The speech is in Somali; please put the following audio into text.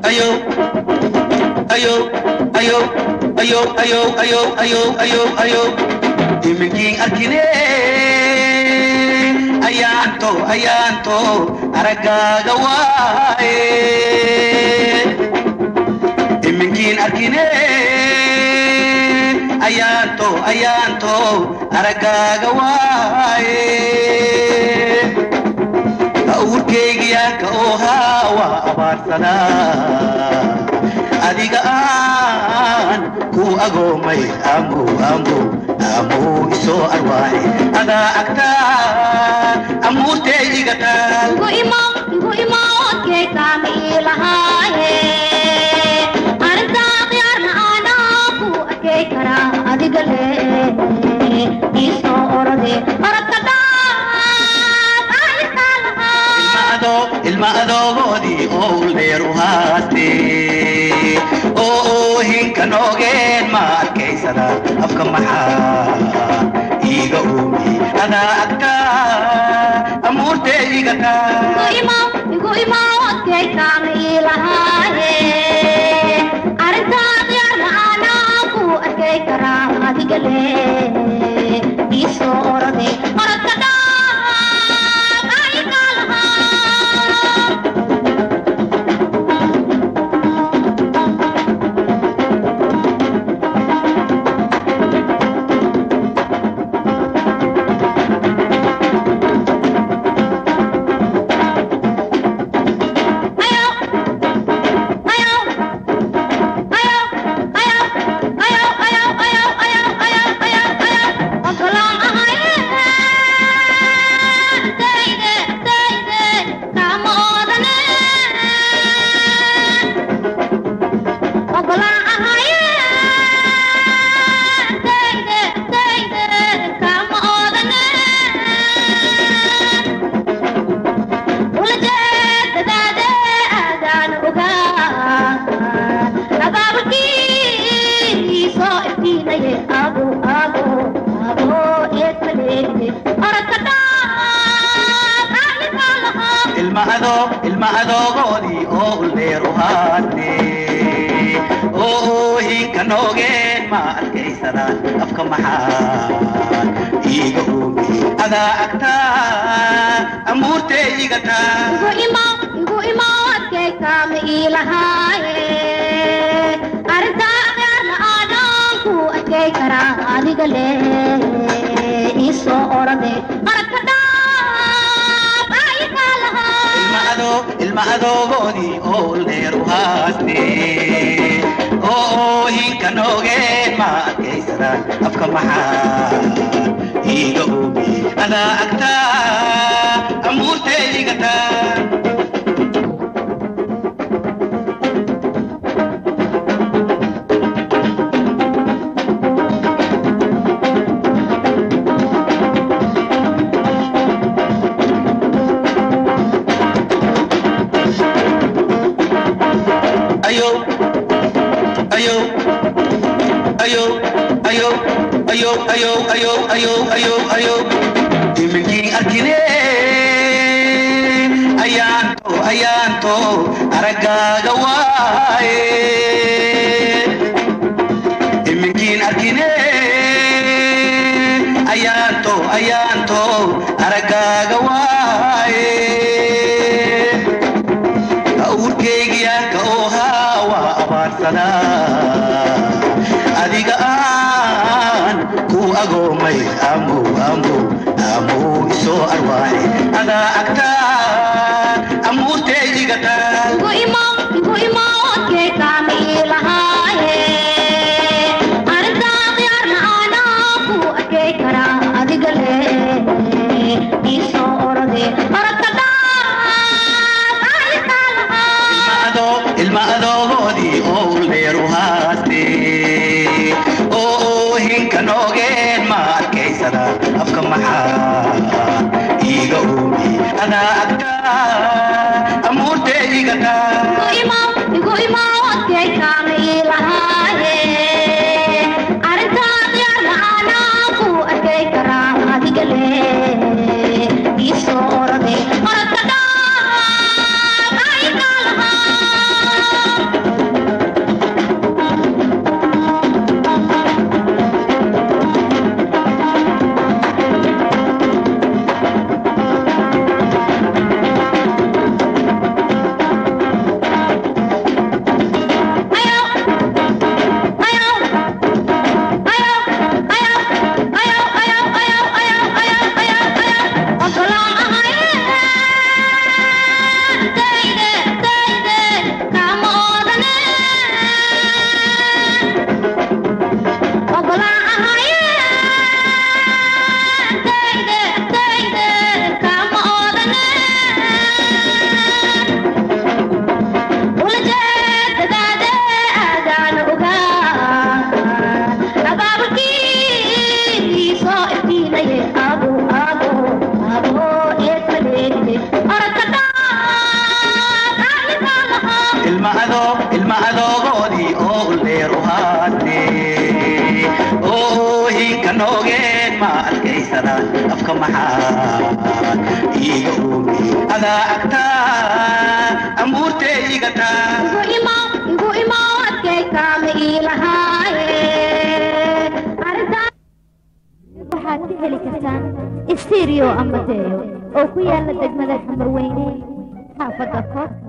ayo ayo ayo ayo ayo ayo ayo ayo ayo iminkii arkine ayaanto ayaanto araggaaga waaye iminkiin arkine ayaanto ayaanto araggaaga waaye awrkaygiyaanka oo haa waa abaarsanaa adiga aan ku agoomay amow amow amow isoo arwaaxe adaa agtaa amuurtaydiga taal igu imow igu imow odkaykaama ii lahaaye arrintaa khiyaarna aanaa ku arkay karaa adiga le ii soo orode orodka dhaaf aykaa lahaa adoo ilma adoogoodii oo uldeer u haaste oo oohinka noogeen ma arkaysada afka maxaa iiga oomi adaa agtaa amuurtaydiga taal igu imow igu imow odkaykaama ii lahaaye arrintaa khiyaarna aanaa ku arkay karaa adiga le ii soo orode orodka dhaaf aykaa lahaa ayo ayo ayo ayo ayo ayo ayo ayo ayo ayo ayo ogolaan ahaye dayde dayde kama oodane ogolaan ahaye dayde dayde kama oodane ulajeedadaade aadaan ogaa abaabulkii soo iftiinaye abo abo abo eedmaleegde orodka dhaaf anigaa lahaa ilma adoo ilma adoogoodii oo uldeer u haaste oo oohinka noogeen ma arkaysadaan afka maxaa iiga oomi adaa agtaa amuurtaydiga taal igu imow igu imow adkaykaama ii lahaaye arrintaa khiyaarna aanaan ku arkay karaa adiga le ii soo orode orodka dhaaf aykaa ilma lahaa adoo ilma adoogoodii oo uldeer u haaste oo oohinka noogeen ma arkaysadaan afka maxaa iiga oomi adaa agtaa amuurtaydiga taal ayo ayo ayo ayo ayo ayo ayo ayo ayo ayo iminkii arkine ayaanto ayaanto araggaaga waaye iminkiin arkine ayaanto ayaanto araggaaga waaye awrkaygiyaanka oo haa waa abaarsanaa adiga aan ku agoomay amow amow amow isoo arwaaxe adaa agtaa amuurtaydiga taal igu imow igu imow odkaykaama ii lahaaye arrintaa khiyaarna aanaa ku arkay karaa adiga le ii soo orode orodka dhaaf aykaa lahaa adoo ilma adoogoodii oo uldeer u haaste oo oohinka noogeen ma arkaysada afka maxaa iiga oomi adaa agtaa amuurtaydiga taal igu imow igu imow odkaykaama ii lahaaye arrintaa khiyaarna aanaa ku arkay karaa adiga le ii soo orode orodka dhaaf aykaa lahaa ilma adoog ilma adoogoodii oo leeru haate oo hinka noogeen ma adkaysadaan afka maxaa iiga oogi adaa agtaa ambuurtee igataa igu imaw igu imaw adkaykaama iilahaaye arrintaan waxaad ka heli kartaan istirio ama deyo oo ku yaala degmada xamarweyne xaafadda koobka